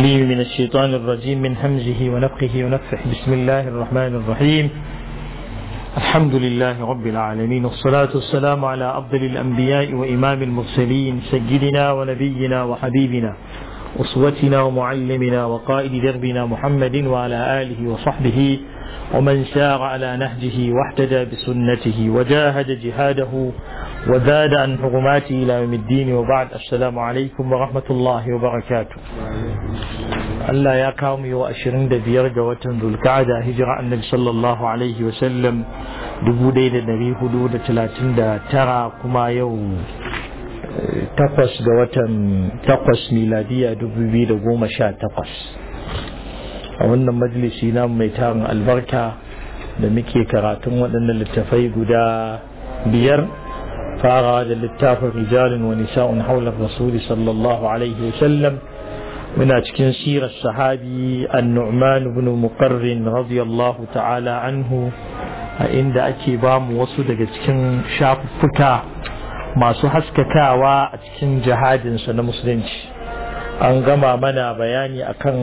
لي من الشيطان الرجيم من همزه ونفخه ونفخه بسم الله الرحمن الرحيم الحمد لله رب العالمين والصلاة والسلام على أفضل الأنبياء وإمام المرسلين سيدنا ونبينا وحبيبنا أسوتنا ومعلمنا وقائد دربنا محمد وعلى آله وصحبه ومن سار على نهجه واحتدى بسنته وجاهد جهاده وزاد عن حرماته إلى يوم الدين وبعد السلام عليكم ورحمة الله وبركاته Allah ya kawo mu yau ashirin da biyar ga watan Zulka'ada hijira annabi sallallahu alaihi wasallam dubu ɗaya da ɗari hudu da talatin da tara kuma yau takwas ga watan takwas miladiya dubu biyu da goma sha takwas a wannan majalisi na mai tarin albarka da muke karatun waɗannan littafai guda biyar farawa da littafin rijalin wa nisa'un haular rasuli sallallahu alaihi wasallam muna cikin sirar sahabi an-nu'man ibn muqarrin radiyallahu ta'ala anhu a inda ake ba mu wasu daga cikin shafuffuka masu haskakawa a cikin jihadinsa na musulunci an gama mana bayani akan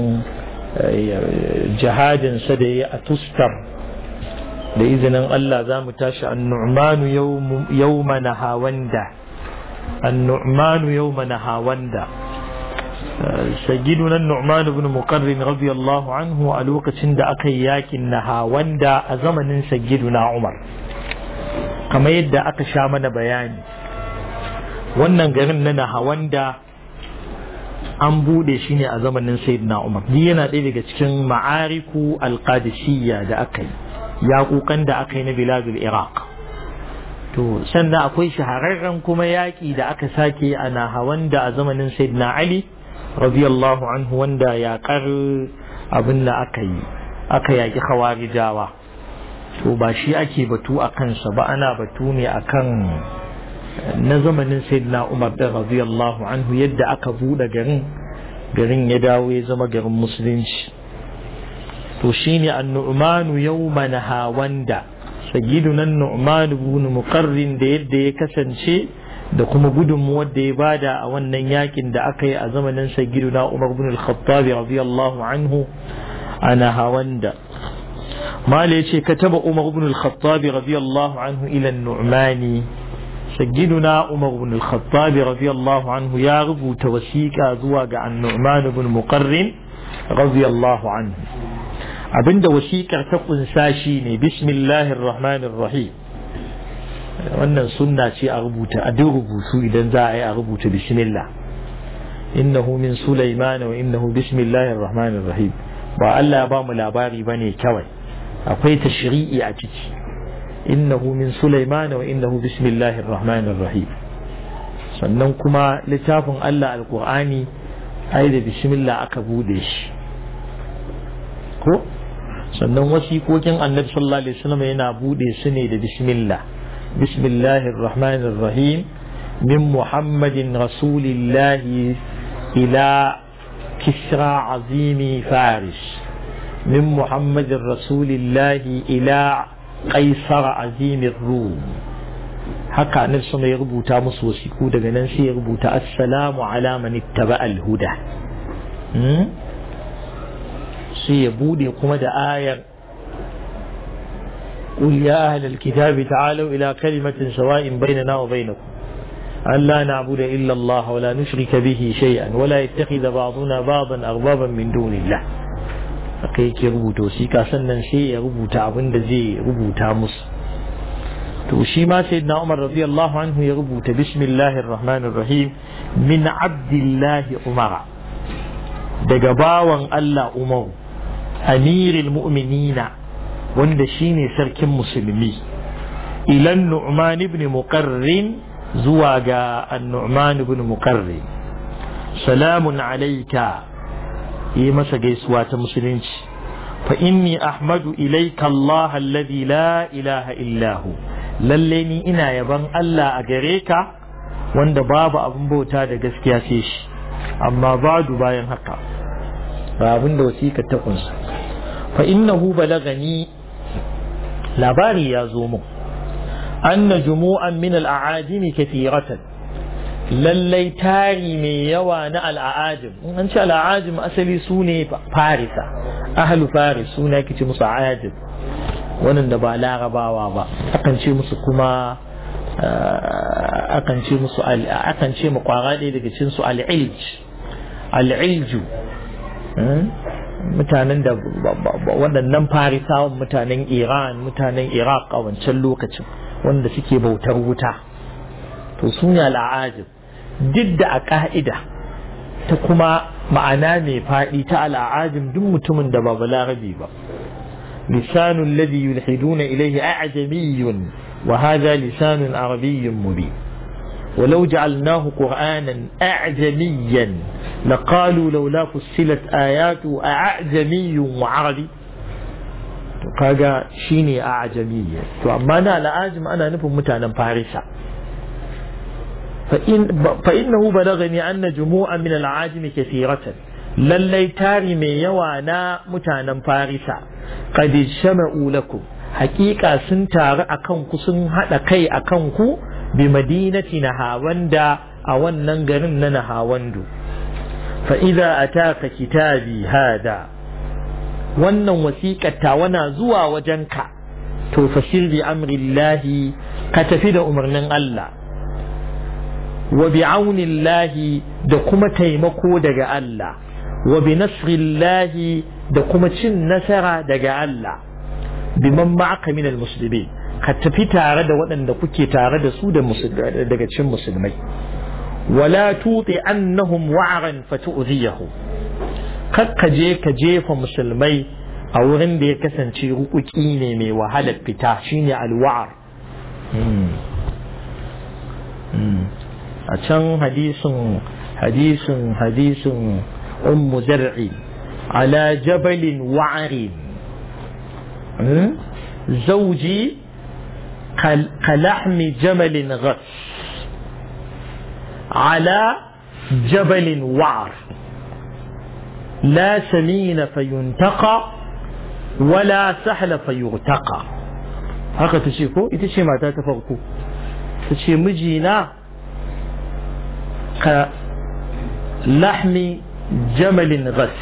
jihadinsa da ya a tustar da izinin Allah za mu tashi an-nu'manu yawma nahawanda an-nu'manu yawma nahawanda sayyiduna Nu'man ibn Muqarrin radiyallahu anhu a lokacin da aka yi yakin Nahawanda a zamanin sayyiduna Umar kamar yadda aka sha mana bayani wannan garin na Nahawanda an bude shi ne a zamanin sayyidina Umar ni yana ɗaya daga cikin ma'ariku alqadisiyya da aka yi yaƙuƙan da aka yi na biladul Iraq to sannan akwai shahararren kuma yaƙi da aka sake a Nahawanda a zamanin sayyidina Ali radiyallahu anhu wanda yaƙar abin da aka yi aka yaƙi khawarijawa to ba shi ake batu a kansa ba ana batu ne akan na zamanin sayyidina Umar da radiyallahu anhu yadda aka buɗe garin garin ya dawo ya zama garin musulunci to shine an-nu'manu yawma nahawanda sayyiduna an-nu'man ibn muqarrin da yadda ya kasance da kuma gudunmuwar da ya bada a wannan yakin da aka yi a zamanin na Umar bin al-Khattab radiyallahu anhu ana hawanda mala yace kataba Umar bin al-Khattab radiyallahu anhu ila an-Nu'mani sayyiduna Umar bin al-Khattab radiyallahu anhu ya rubuta wasiƙa zuwa ga an-Nu'man bin Muqarrin radiyallahu anhu abinda wasiƙar ta kunsa shine bismillahir rahmanir rahim wannan sunna ce a rubuta a duk rubutu idan za a yi a rubuta bismillah innahu min sulaiman wa innahu bismillahir rahmanir rahim ba Allah ya ba mu labari bane kawai akwai tashri'i a ciki innahu min sulaiman wa innahu bismillahir rahmanir rahim sannan kuma littafin Allah alqur'ani ai da bismillah aka bude shi ko sannan wasiƙoƙin annabi sallallahu alaihi wasallam yana bude su ne da bismillah بسم الله الرحمن الرحيم من محمد رسول الله إلى كسرى عظيم فارس من محمد رسول الله إلى قيصر عظيم الروم haka annabi sama ya rubuta musu wasiku daga nan sai ya rubuta assalamu ala man ittaba al-huda sai ya bude kuma da ayar قل يا أهل الكتاب تعالوا إلى كلمة سواء بيننا وبينكم أن لا نعبد إلا الله ولا نشرك به شيئا ولا يتخذ بعضنا بعضا أربابا من دون الله akai ke rubuta wasiƙa sannan sai ya rubuta abin da zai rubuta musu to shi ma sayyidina Umar radiyallahu anhu ya rubuta bismillahir rahmanir rahim min abdillahi umara daga bawan Allah Umaru amiril mu'minina wanda shine sarkin musulmi ilan nu'man ibn muqarrin zuwa ga an-nu'man ibn muqarrin salamun alayka yi masa gaisuwa ta musulunci fa inni ahmadu ilayka Allah alladhi la ilaha illa hu lalle ni ina yaban Allah a gare ka wanda babu abin bauta da gaskiya sai shi amma badu bayan haka ba abin da wasiƙa ta kunsa fa innahu balagani labari ya zo mun anna jumu'an min al'ajimi kathiratan lallai tari mai yawa na al'ajim in an ce al'ajim asali su ne farisa ahlu faris su ne ake ce musu ajim wannan da ba larabawa ba akan ce musu kuma akan ce musu akan ce mu kwara ɗaya daga cikin su al'ilj al'ilju mutanen da waɗannan farisawan mutanen iran mutanen iraq a wancan lokacin wanda suke bautar wuta to su ne al'ajib duk da a ƙa'ida ta kuma ma'ana mai faɗi ta al'ajim duk mutumin da ba balarabi ba lisanun ladhi yulhiduna ilayhi a'jamiyyun wa hadha lisanun arabiyyun mubin ولو جعلناه قرآنا أعجميا لقالوا لولا فصلت آياته أعجمي وعربي kaga shine a ajamiyya to amma na al'ajim ana nufin mutanen farisa fa innahu balagani anna jumu'a min al'ajim kathiratan lallai tari mai yawa na mutanen farisa qad shama'u lakum haƙiƙa sun taru akan ku sun haɗa kai akan ku bi madinati nahawanda a wannan garin na nahawandu fa idza ataka kitabi hada wannan wasiƙar ta wana zuwa wajenka to fashir bi amrillahi ka tafi da umarnin Allah wa bi aunillahi da kuma taimako daga Allah wa bi nasrillahi da kuma cin nasara daga Allah biman ma'aka minal muslimin ka tafi tare da waɗanda kuke tare da su daga cikin musulmai wala tuti annahum wa'ran fatu'ziyahu kakka je ka jefa musulmai a wurin da ya kasance rukuki ne mai wahalar fita shine alwa'ar a can hadisin hadisin hadisin ummu zar'i ala jabalin wa'arin زوجي كلحم جمل غث على جبل وعر لا سمين فينتقى ولا سهل فيغتقى haka ta ce ko ita ce mata ta farko ta ce mijina ka lahmi jamalin gas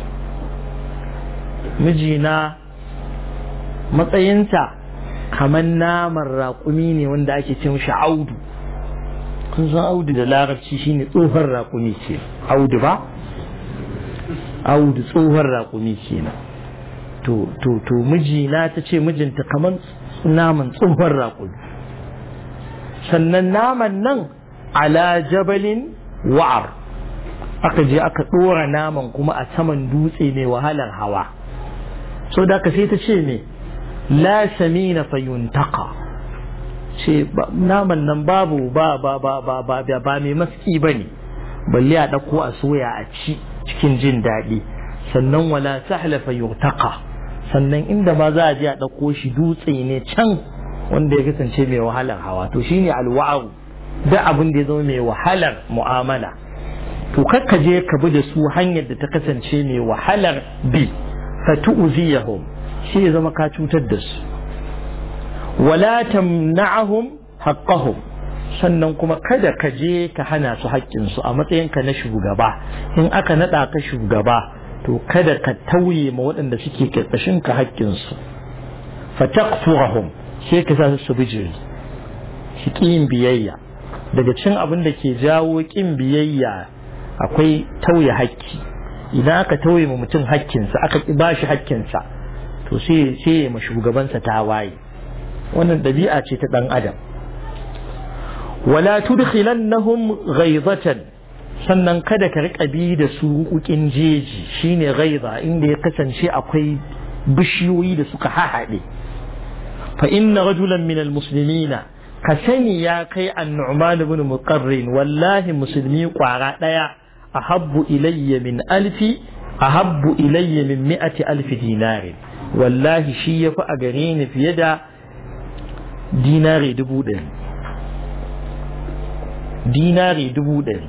mijina matsayinta kamar naman raƙumi ne wanda ake ce mishi audu kun san audu da larabci shine tsohon raƙumi ce audu ba audu tsohon raƙumi kenan to to to mijina ta ce mijinta kamar naman tsohon raƙumi sannan naman nan ala jabalin wa'ar aka je aka ɗora naman kuma a saman dutse mai wahalar hawa so da ka sai ta ce me la samina fayuntaka ce naman nan babu ba ba ba ba ba ba ba mai maski ba ne balle a ɗauko a soya a ci cikin jin daɗi sannan wala sahla fayuntaka sannan inda ma za a je a ɗauko shi dutse ne can wanda ya kasance mai wahalar hawa to shine alwa'u da abin da ya zama mai wahalar mu'amala to kakka je ka bi da su hanyar da ta kasance mai wahalar bi fa tu'ziyahum shi ya zama ka cutar da su wala tamna'ahum haqqahum sannan kuma kada ka je ka hana su haƙƙinsu a matsayinka na shugaba in aka naɗa ka shugaba to kada ka tauye ma waɗanda suke ƙarƙashin ka haƙƙinsu fa taqfurahum sai ka sa su bijiri shi ƙin biyayya daga cin abin da ke jawo ƙin biyayya akwai tauye haƙƙi idan aka tauye ma mutum haƙƙinsa aka ba shi haƙƙinsa to sai sai ya ma shugabansa ta waye wannan ɗabi'a ce ta ɗan adam wala tudkhilannahum ghaizatan sannan kada ka riƙa bi da su hukukin jeji shine ghaiza inda ya kasance akwai bishiyoyi da suka hahaɗe fa inna rajulan min almuslimina ka sani ya kai an-nu'man ibn muqarrin wallahi musulmi kwara daya ahabbu ilayya min alfi ahabbu ilayya min mi'ati alfi dinarin wallahi shi yafi a gare ni fiye da dinari dubu ɗari dinari dubu ɗari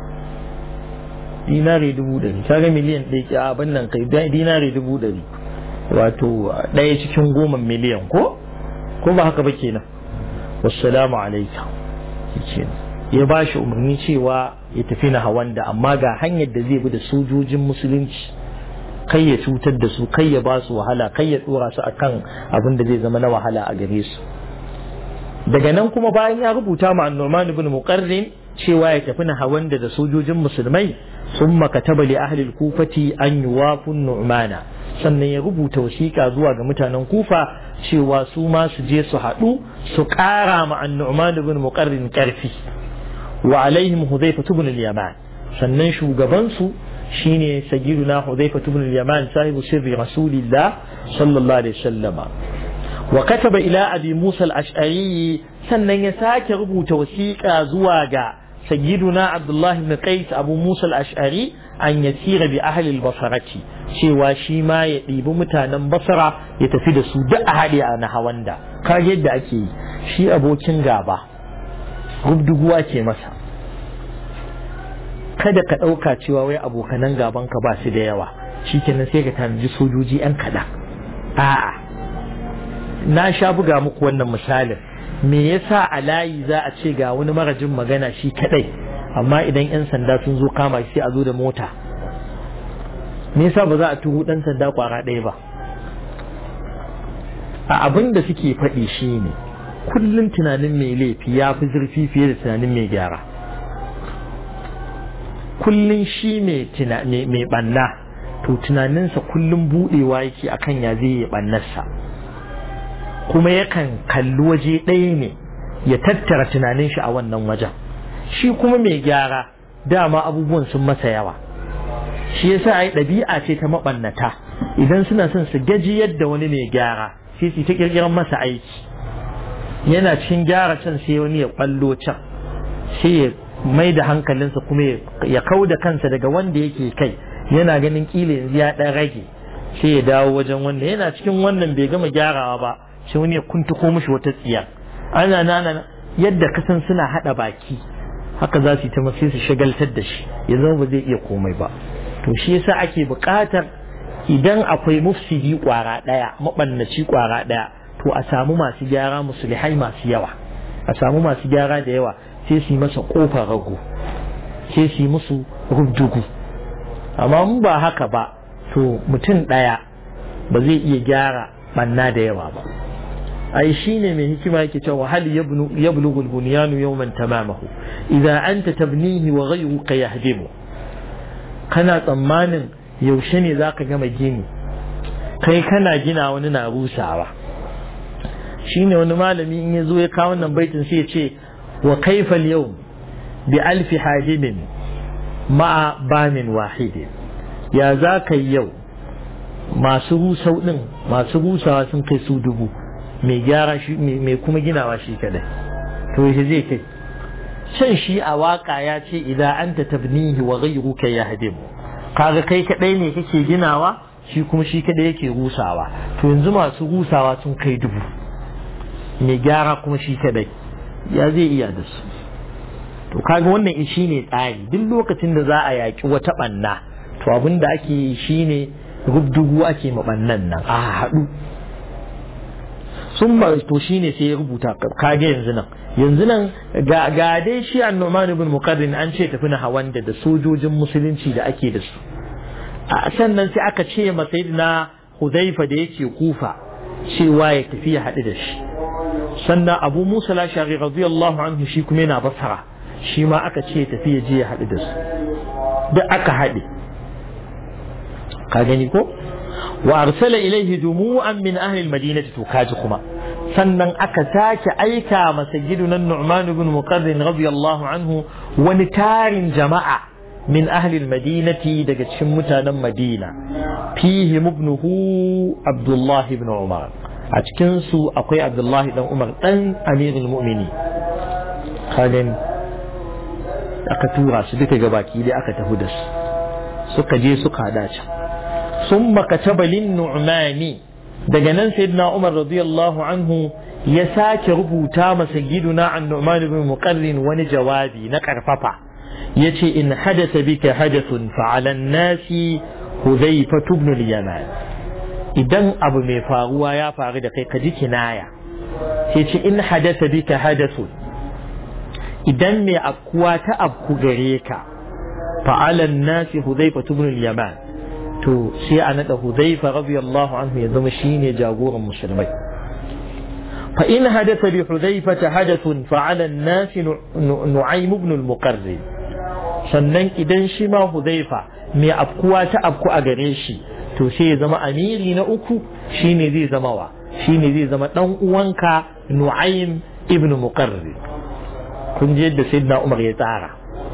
dinari dubu ɗari kaga miliyan ɗaya abin nan kai dinari dubu ɗari wato ɗaya cikin goma miliyan ko ko ba haka ba kenan wassalamu alaikum kenan ya ba shi umarni cewa ya tafi na hawanda amma ga hanyar da zai bi da sojojin musulunci kai ya cutar da su kai ya ba su wahala kai ya dora su akan abin da zai zama na wahala a gare su daga nan kuma bayan ya rubuta ma annoman ibn muqarrin cewa ya tafi na hawanda da sojojin musulmai sun makataba li ahli kufati an yuwafun nu'mana sannan ya rubuta wasiƙa zuwa ga mutanen kufa cewa su ma su je su haɗu su ƙara ma annu'man ibn muqarrin ƙarfi wa alaihim hudhayfa ibn al-yaman sannan shugaban su shine sayyiduna hudhayfa ibn al-yaman sahibu sirri rasulillah sallallahu alaihi wasallam wa kataba ila abi musa al-ash'ari sannan ya sake rubuta wasiƙa zuwa ga sayyiduna abdullah ibn qais abu musa al-ash'ari an yasira bi ahli al-basrati cewa shi ma ya ɗibi mutanen basra ya tafi da su duk a haɗe a nahawanda kage yadda ake yi shi abokin gaba rubduguwa ke masa kada ka ɗauka cewa wai abokanan gaban ka ba su da yawa shi kenan sai ka tanaji sojoji yan kaɗan a'a na sha buga muku wannan misalin me yasa a layi za a ce ga wani marajin magana shi kaɗai amma idan 'yan sanda sun zo kama shi sai a zo da mota me yasa ba za a tuhu dan sanda kwara ɗaya ba a abin da suke faɗi shi ne kullum tunanin mai laifi ya fi zurfi fiye da tunanin mai gyara kullum shi mai ɓanna to tunaninsa kullum buɗewa yake akan ya zai yi ɓannarsa kuma yakan kalli waje ɗaya ne ya tattara tunanin shi a wannan wajen shi kuma mai gyara dama abubuwan sun masa yawa shi yasa ai ɗabi'a ce ta maɓannata idan suna son su gaji yadda wani mai gyara sai su ta kirkiran masa aiki yana cikin gyara can sai wani ya ɓallo can sai ya mai da hankalinsa kuma ya kau da kansa daga wanda yake kai yana ganin kila yanzu ya ɗan rage sai ya dawo wajen wanda yana cikin wannan bai gama gyarawa ba sai wani ya kuntuko mishi wata tsiya ana nana yadda kasan suna haɗa baki haka za su yi ta masu su shagaltar da shi ya zama ba zai iya komai ba to shi yasa ake buƙatar idan akwai mufsidi ƙwara ɗaya maɓannaci ƙwara ɗaya to a samu masu gyara musulihai masu yawa a samu masu gyara da yawa sai su yi masa ƙofar rago sai su yi musu rubdugu amma mun ba haka ba to mutum ɗaya ba zai iya gyara ɓanna da yawa ba ai shine mai hikima yake cewa hal yablughu al-bunyanu yawman tamamahu idza anta tabnihi wa ghayruka yahdimu kana tsammanin yaushe ne zaka gama gini kai kana gina wani na rusawa shine wani malami in ya zo ya kawo wannan baitin sai ya ce wa kaifa al-yawm bi alfi hadimin ma'a bamin wahidin ya za ka yau masu rusau din masu rusawa sun kai su dubu mai gyara shi mai kuma ginawa shi kadai to shi zai kai can shi a waka ya ce idan anta tabnihi wa ghayruka yahdim kaga kai kadai ne kake ginawa shi kuma shi kadai yake rusawa to yanzu masu rusawa sun kai dubu mai gyara kuma shi kadai ya zai iya da su to kaga wannan shi ne tsari duk lokacin da za a yaki wata banna to abin da ake yi shine rubdugu ake mabannan nan a haɗu sun to shine sai ya rubuta kage yanzu nan yanzu nan ga dai shi annoman ibn muqarrin an ce tafi na hawan da da sojojin musulunci da ake da su a sannan sai aka ce ma sayyidina hudaifa da yake kufa cewa ya tafi ya haɗu da shi sannan abu musa lashari radiyallahu anhu shi kuma yana basara shi ma aka ce tafi ya je ya haɗu da su duk aka haɗe ka gani ko wa arsala ilaihi jumu'an min ahli al-madinati to kaji kuma sannan aka sake aika masa gidunan Nu'man ibn Muqarrin radiyallahu anhu wani tarin jama'a min ahli al-madinati daga cikin mutanen Madina fihi ibnuhu Abdullah ibn Umar a cikin su akwai Abdullah dan Umar dan Amirul Mu'mini kadan aka tura su duka gabaki dai aka tafi da su suka je suka hada can ثم كتب للنعمان daga nan sayyidina Umar radiyallahu anhu ya sake rubuta masa giduna an Nu'man ibn Muqarrin wani jawabi na karfafa yace in hadatha bika hadathun fa 'ala an-nasi Hudhayfa ibn al-Yaman idan abu mai faruwa ya faru da kai ka ji kinaya sai ce in hadatha bika hadathun idan mai afkuwa ta afku gare ka fa'alan nasi hudhaifa ibn al-yaman to sai a nada hudhaifa radiyallahu anhu ya zama shine jagoran musulmai fa in hadatha bi hudhaifa hadathun fa'ala an-nas nu'aym ibn al-muqarrib sannan idan shi ma hudhaifa mai afkuwa ta afku a gare shi to sai ya zama amiri na uku shine zai zama wa shine zai zama dan uwanka nu'aym ibn muqarrib kun je yadda sayyidina umar ya tsara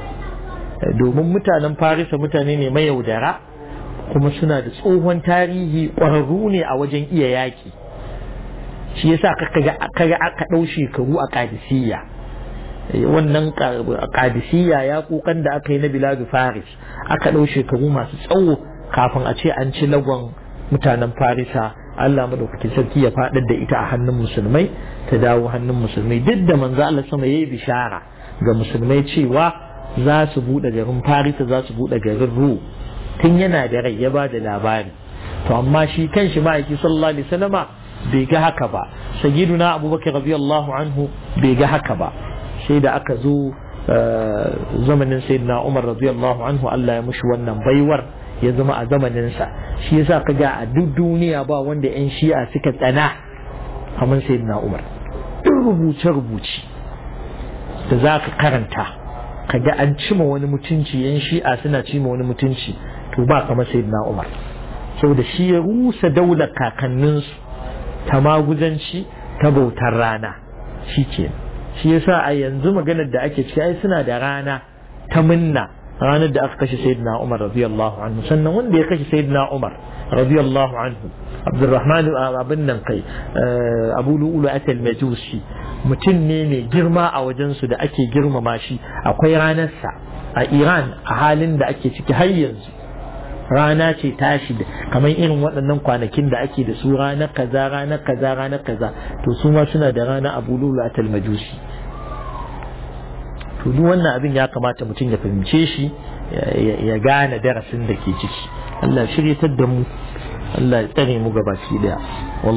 domin mutanen farisa mutane ne mayaudara kuma suna da tsohon tarihi ƙwararru ne a wajen iya yaƙi shi yasa kaga aka ɗau shekaru a kadisiyya wannan kadisiyya ya kukan da aka yi na biladu faris aka ɗau shekaru masu tsawo kafin a ce an ci lagon mutanen farisa Allah madaukakin sarki ya faɗar da ita a hannun musulmai ta dawo hannun musulmai duk da manzo Allah sama yayi bishara ga musulmai cewa za su buɗe garin farisa za su buɗe garin ru tun yana da rai ya ba da labari to amma shi kanshi ma'aiki sallallahu alaihi wasallama bai ga haka ba sayyiduna abubakar radiyallahu anhu bai ga haka ba sai da aka zo zamanin sayyidina umar radiyallahu anhu Allah ya mushi wannan baiwar ya zama a zamaninsa shi yasa ka ga a duk duniya ba wanda yan shi'a suka tsana kamar sayyidina umar duk rubuce rubuce da za ka karanta ka ga an cima wani mutunci yan shi'a suna cima wani mutunci to ba kamar sayyidina umar saboda shi ya rusa daular kakanninsu ta maguzanci ta bautar rana shi ke shi yasa a yanzu maganar da ake ciki ai suna da rana ta minna ranar da aka kashe sayyidina Umar radiyallahu anhu sannan wanda ya kashe sayyidina Umar radiyallahu anhu Abdurrahman abin nan kai Abu Lu'lu atal Majusi mutum ne mai girma a wajen su da ake girmama shi akwai ranarsa a Iran a halin da ake ciki har yanzu rana ce tashi da kamar irin waɗannan kwanakin da ake da su ranar kaza ranar kaza ranar kaza to su ma suna da rana abu lulu a talmajusi to duk wannan abin ya kamata mutum ya fahimce shi ya gane darasin da ke ciki Allah shiryatar da mu Allah ya tsare mu gabaki daya